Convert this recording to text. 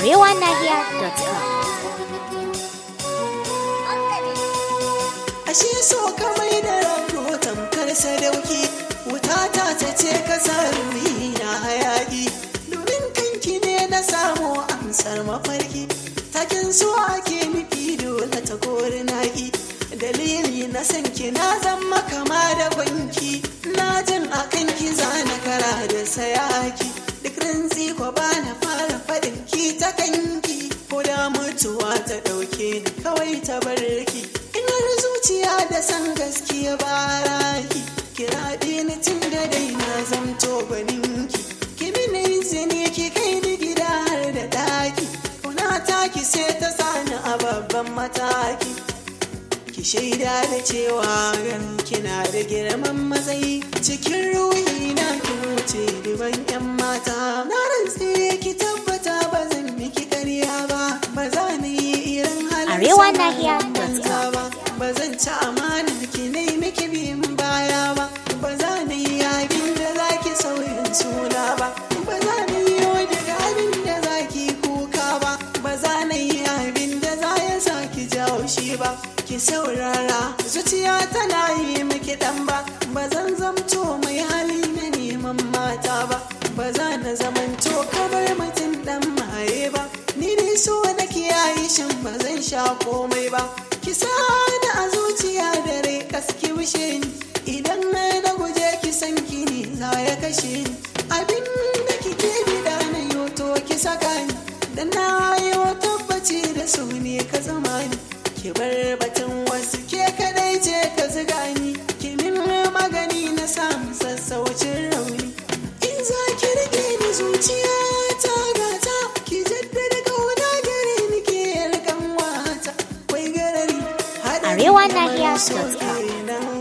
arewanahiya.com. ashe so ka mai da rago tamkar sadauki wuta ta ta ce ka sa ruhi na hayaki domin kanki ne na samu amsar mafarki takin so ake nufi dole ta kori naki dalili na san ki na zama kama da gwanki na jin a kanki zana kara da sayaki duk rantsi ko ba na fara faɗin ki ta kanki ko da mutuwa ta ɗauke ni kawai ta barki inar zuciya da san gaskiya ba raki kira ni tun da dai na zamto gwaninki ki mini izini ki kai ni gida har da ɗaki kuna taki sai ta sani a babban mataki ki shaida da cewa gan kina da girman matsayi cikin ruhi na ki wuce duban yan mata na rantse ki tabbata ba zan miki karya ba ba za ni yi irin halin Arewa sama Nahiya banza ba ba zan ci amana ki ne miki biyin baya ba ba za ni yi abin da za ki sauyin suna ba ba za ni yi daga abin da za ki kuka ba ba za ni yi abin da za ya sa ki jawo shi ba ki saurara zuciya tana yi miki dan ba ba zan zamto mai hali na neman mata ba ba za na zamanto kamar mutum dan maye ba ni dai so na kiyaye shin ba zan sha komai ba ki sani a zuciya da rai kaski wishe ni idan na na guje ki san ki ne za ya kashe ni abin da kike bida na yoto ki saka ni da na yi tabbaci da su ne ka zama ni ki bar batun wasu ke kadai ce ka ziga ni ki min magani na samu sassaucin rauni in za ki rike ni zuciya ta gata ki jaddada kauna gare ni ke yarkan wata kwai garari haɗari Arewa kamar Nahiya so Podcast. kenan